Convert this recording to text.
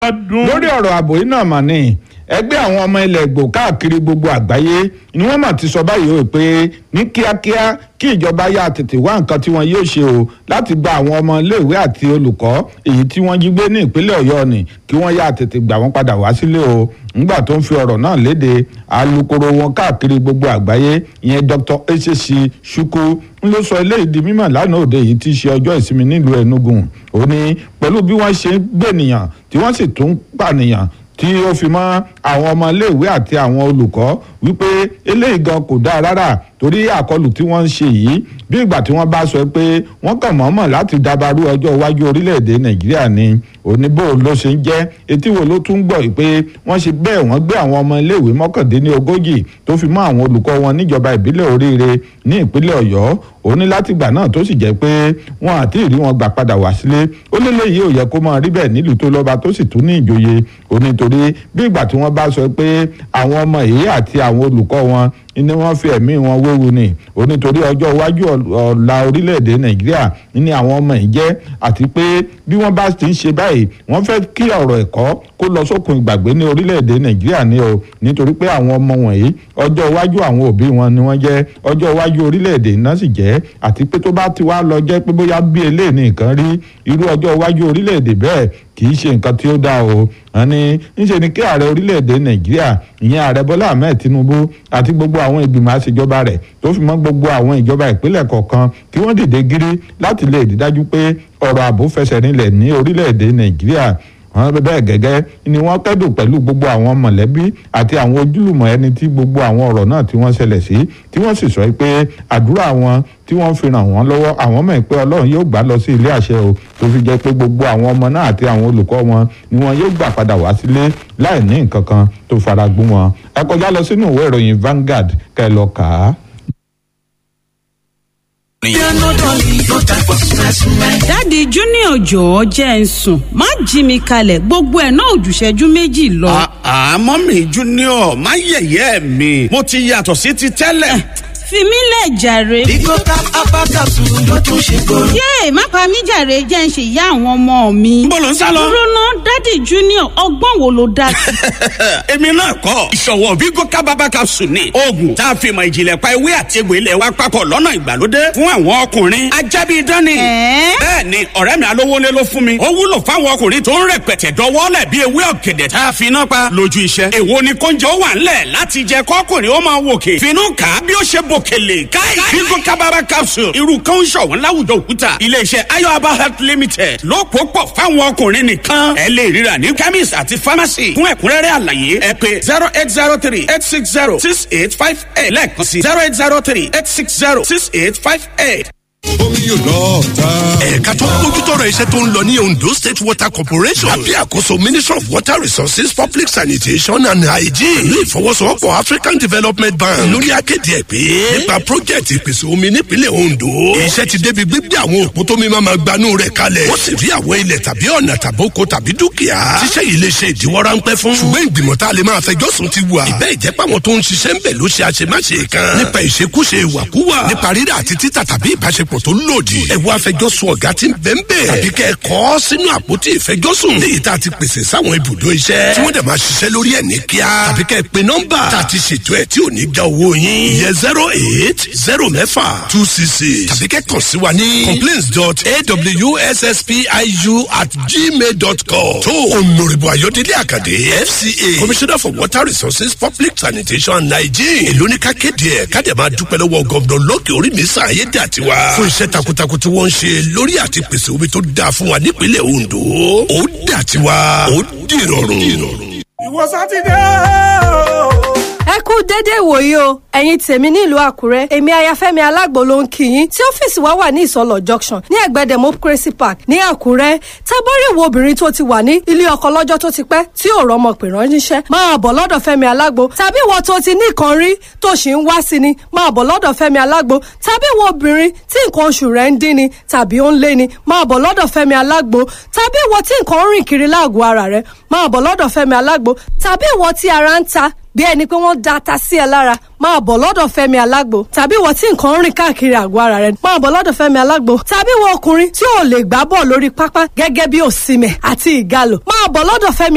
lórí ọ̀rọ̀ ààbò yìí náà mà ní ẹgbẹ́ àwọn ọmọ ilẹ̀ Ìgbò káàkiri gbogbo àgbáyé ni wọ́n mà ti sọ báyìí o pé ní kíákíá kí ìjọba yá tètè wá nǹkan tí wọn yóò ṣe o láti gba àwọn ọmọ iléèwé àti olùkọ́ èyí tí wọ́n jí gbé ní ìpínlẹ̀ Ọ̀yọ́ ni kí wọ́n yá tètè gbà wọ́n padà wá sílé o ńgbà tó ń fi ọ̀rọ̀ náà léde alukoro wọn káàkiri gbogbo àgbáyé ìyẹn Dr. Ezechi Chukwu ń ló sọ eléyìí di mímọ̀ lánàá òde yìí tí í ṣe ọjọ́ ìsinmi nílùú Enugu ó ní pẹ̀lú bí wọ́n ṣe ń gbènìyàn tí wọ́n sì tún pànìyàn tí ó fi mọ́ àwọn ọmọ iléèwé àti àwọn olùkọ́ wípé eléyìí gan kò dáa rárá torí àkọlù tí wọ́n ń ṣe yìí bí ìgbà tí wọ́n bá sọ pé wọ́n kàn mọ̀ọ́mọ̀ láti dabarú ọjọ́ iwájú orílẹ̀-èdè nàìjíríà ni oníbò ló ṣe ń jẹ́ etí wo ló tún gbọ́ pé wọ́n ṣe bẹ́ẹ̀ wọ́n gbé àwọn ọmọ iléèwé mọ́kàndínlógójì tó fi mọ́ àwọn olùkọ́ wọn níjọba ìbílẹ̀ oríire ní ìpínlẹ̀ ọ̀yọ́ ó ní látìgbà náà tó sì jẹ́ pé wọn àti ìrí wọn gbà padà wá sílé ó lé léyìí ò yẹ kó máa rí bẹ́ẹ̀ nílùú tó lọ́ba tó sì tún ní ìjòyè ó nítorí bí ìgbà tí wọ́n bá sọ pé àwọn ọmọ yìí àti àwọn olùkọ́ wọn ni wọ́n fi ẹ̀mí wọn wéwu ni ó nítorí ọjọ́ iwájú ọ̀la orílẹ̀-èdè nàìjíríà ni àwọn ọmọ yìí jẹ́ àti pé bí wọ́n bá ti ń ṣe báyìí wọ́n fẹ́ kí ọ̀rọ̀ ẹ̀kọ́ kó lọ sókun ìgbàgbé ní orílẹ̀-èdè nàìjíríà ni o nítorí pé àwọn ọmọ wọ̀nyí ọjọ́ iwájú àwọn òbí wọn ni wọ́n jẹ́ ọjọ́ iwájú orílẹ̀-èdè náà sì jẹ́ àti pé tó bá ti wá lọ jẹ́ pé bóyá bí eléyìí nìkan rí irú ọjọ́ iwájú orílẹ̀-èdè bẹ́ẹ̀ kì í ṣe nǹkan tí ó dáa o àní ńṣe ni kí ààrẹ orílẹ̀-èdè nàìjíríà ìyẹn ààrẹ bọ́lá ahmed tinubu àti gbogbo àwọn ìgbìmọ̀ àṣejọba rẹ̀ tó fi mọ́ gbogbo àwọn ìjọba ìpínlẹ̀ kọ̀ọ̀kan kí wọ́n dìde gírí láti lè rí dájú pé ọ̀rọ̀ ààbò fẹsẹ̀ rinlẹ̀ ní orílẹ̀-èdè nàìjíríà wọn bẹ́ẹ̀ gẹ́gẹ́ ni wọ́n kẹ́dùn pẹ̀lú gbogbo àwọn mọ̀lẹ́bí àti àwọn ojúlùmọ̀ ẹni tí gbogbo àwọn ọ̀rọ̀ náà tí wọ́n ṣẹlẹ̀ sí tí wọ́n sì sọ pé àdúrà wọn tí wọ́n fi ràn wọ́n lọ́wọ́ àwọn mọ̀ pé ọlọ́run yóò gbà lọ sí ilé àṣẹ o tó fi jẹ́ pé gbogbo àwọn ọmọ náà àti àwọn olùkọ́ wọn ni wọn yóò gbà padà wá sílé láì ní nǹkan kan tó fara gún wọn ẹ kọjá lọ sínú ìwé ìròyìn Vanguard kẹ́ lọ kà á. dáàdi junior jọ̀ọ́ jẹ́ ń sùn má jí mi kalẹ̀ gbogbo ẹ̀ náà òjùṣẹ́jú méjì lọ. àmọ́ mi junior má yẹ̀yẹ́ mi mo ti yàtọ̀ sí ti tẹ́lẹ̀. fi mí lẹ̀ jàre. Bigo cap apá capsule ló tún ṣe kóró. yéè má pa mí jàre jẹ́ ń ṣe ìyá àwọn ọmọ mi. Níbo lò ń sá lọ? dúró ná dáàdi junior ọgbọ́n wo ló dá sí. èmi náà kọ́ ìṣọ̀wọ́ Bigo kábàbà capsule ni oògùn tá a fi mọ ìjìnlẹ̀ pa ewé àti egbò ilẹ̀ wa papọ̀ lọ́nà ìgbàlódé fún àwọn ọkùnrin ajábí dání. Ẹ̀ẹ́? bẹ́ẹ̀ ni ọ̀rẹ́ mi alówólé ló fún mi ó wúlò fáwọn ọkùnrin tó ń rẹpẹtẹ dọwọ́lẹ̀ bí ewé ọ̀gẹ̀dẹ̀ tá a fi iná pa lójú iṣẹ́. èwo ni kóúnjẹ ó wà ńlẹ̀ láti jẹ kọ́kùnrin ó máa wòkè finú kà á bí ó ṣe bòkèlè káì Bigo kábàbà capsule irú kan ń ṣọ̀wọ́n láwùjọ òkúta iléeṣẹ́ ayọ̀aba health limited ló pò pọ̀ fáwọn ọkùnrin nìkan ẹ lè ríra ní chemist àti pharmacy fún ẹ̀kúnrẹ́rẹ́ àlàyé ẹ pé zero eight zero three eight six zero six eight five eight lẹ́ẹ̀kan sí zero eight zero three eight six zero six eight five eight omi yóò lọ ta. ẹ̀ka tó ń bójútọ́rọ̀ iṣẹ́ tó ń lọ ní Ondo State Water Corporation lábẹ́ àkóso Ministry of Water Resources Public Sanitation and Hygiene pẹ̀lú ìfọwọ́sowọ́pọ̀ African Development Bank lórí akéde ẹ̀ pé nípa project ìpèsè omi nípínlẹ̀ Ondo iṣẹ́ ti débi gbígbé àwọn òpó tómi máa ma gbanú rẹ̀ kalẹ̀ wọ́n sì rí àwọn ilẹ̀ tàbí ọ̀nà tàbí oko tàbí dúkìá tíṣẹ́ yìí lè ṣe ìdíwọ́ ráńpẹ́ fún ṣùgbọ́n ìgbìmọ̀ tá a lè máa fẹjọ́ sùn ti wà ìbẹ́ ìjẹ́pọ̀ àwọn tó ń ṣiṣẹ́ ń bẹ̀ ló ṣe àṣemáṣe kan nípa ìṣekúṣe ìwàkúwà nípa rírà àti títà tàbí ìbáṣepọ̀ tó lòdì ẹ wá fẹjọ́sùn ọ̀gá tí ń bẹ̀ ń bẹ̀ tàbí kẹ́ ẹ kọ́ sínú àpótí ìfẹjọ́sùn léyìí tá a ti pèsè sáwọn ibùdó iṣẹ́ tí wọ́n dẹ̀ máa ṣiṣẹ́ lórí ẹ̀ ní kíá tàbí kẹ́ ẹ pe nọ́mbà tá a ti ṣètò ẹ̀ tí ò ní já owó yín ìyẹn zero eight zero mẹ́fà two six six tàbí kẹ́ kàn sí wa ní complaints dot awsspiu at gmail dot com tó Honorable Ayọ̀délé Àkàdé FCA Commissioner for Water Resources Public Sanitation and Hygiene èló ní ká kéde ẹ̀ ká dẹ̀ máa dúpẹ́ lọ́wọ́ gọ́ọ̀dọ̀ lókè orí mi sàn ayé dà tiwa fún iṣẹ́ takuntakun tí wọ́n ń ṣe lórí àti pèsè omi tó dáa fún wa nípínlẹ̀ Ondo ó dà tiwa ó dìrọ̀rùn. ìwọ sátidé o. ẹ kú dédé ìwòyí o ẹ̀yin tèmi nílùú àkúrẹ́ èmi ayafẹ́mi alágbo ló ń kí yín tí ọ́fíìsì wa wà ní ìsọlọ̀ junction ní ẹ̀gbẹ́ democracy park ní àkúrẹ́ tábọ́rì wo obìnrin tó ti wà ní ilé ọkọ lọ́jọ́ tó ti pẹ́ tí ò rọ́mọ pè ránṣẹ́ máa bọ̀ lọ́dọ̀ fẹ́mi alágbo tàbí ìwọ tó ti ní nǹkan rí tó sì ń wá sí ni máa bọ̀ lọ́dọ̀ fẹ́mi alágbo tàbí ìwọ obìnrin tí nǹkan oṣù rẹ̀ ń dín ni tàbí ó ń lé ni máa bọ̀ lọ́dọ̀ fẹ́mi alágbo tàbí ìwọ tí nǹkan ń rìn kiri láàgọ̀ ara rẹ̀ máa bọ̀ lọ́dọ̀ fẹ́mi alágbo tàbí ìwọ tí ara ń ta bí ẹni pé wọ́n da ata sí ẹ lára máa bọ̀ lọ́dọ̀ fẹ́mi alágbo tàbí ìwọ tí nǹkan ń rìn káàkiri àgọ́ ara rẹ máa bọ̀ lọ́dọ̀ fẹ́mi alágbo tàbí ìwọ ọkùnrin tí ò lè gbá bọ̀ lórí pápá gẹ́gẹ́ bí òsìmẹ̀ àti ìgalò máa bọ̀ lọ́dọ̀ fẹ́mi